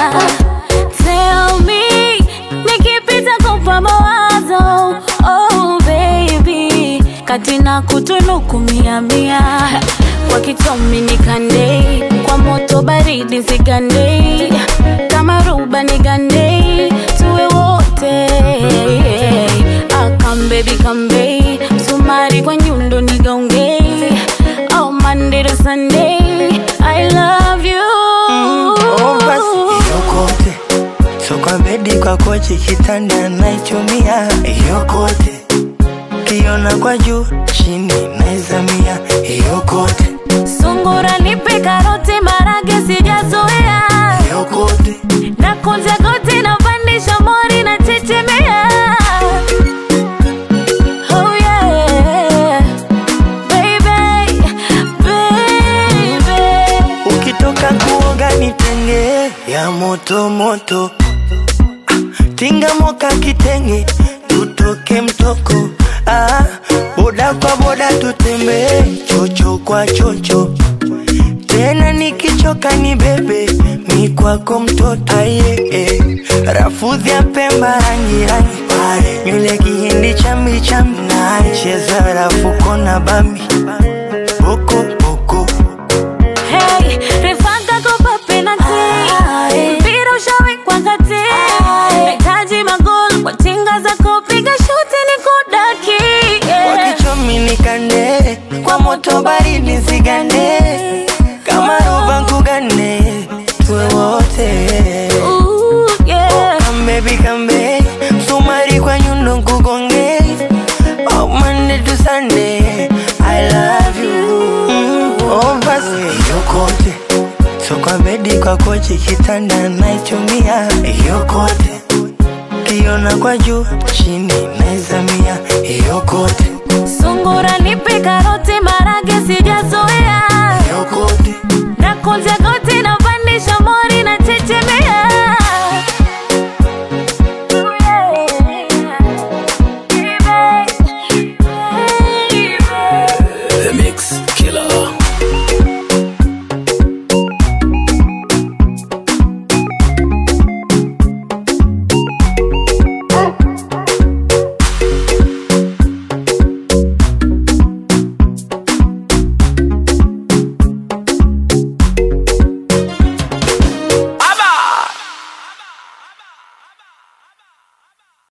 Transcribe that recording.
Tell me, nikipita kupa mawazo Oh baby, kati na kutunuku mia mia Kwa kitomi nikande, kwa moto baridi zigande Kama ruba nigande, tuwe wote Ah, come baby come babe, sumari kwa nyundo nigaunge Oh Monday to Sunday, I love you Oh, basi yokote so kwa bedi kwa kochi kitanda naichumia yokote kiona kwa juu chini naizamia yokote Sungura nipe karoti marage sijazoea yokote na kunja goti na pandisha mori na chechemea Oh yeah Baby, baby ukitoka kuoga nitenge ya moto moto Ah, tinga moka kitenge tutoke mtoko ah, boda kwa boda tutembee chocho kwa chocho tena nikichoka ni bebe mi kwako mtoto aye eh. rafudhi ya pemba rangi rangi pale nywele kihindi chambi chambi cheza rafuko na bambi boko boko Hey, refanga kopa penalty mpira ushawekwa kati nahitaji magoli kwa tinga za kupiga shuti ni kudaki yeah. wakichomi nikande kwa moto baridi zigande kama roba nkugane tuwe wote Ooh, yeah. kambebi kambe msumari kwa nyundo nkugonge oh, Monday to Sunday I love you mm, oh, basi yokote so kwa bedi kwa kochi kitanda naichumia yokote kiona kwa juu chini naizamia yokote Sungura nipe karoti marage sijazo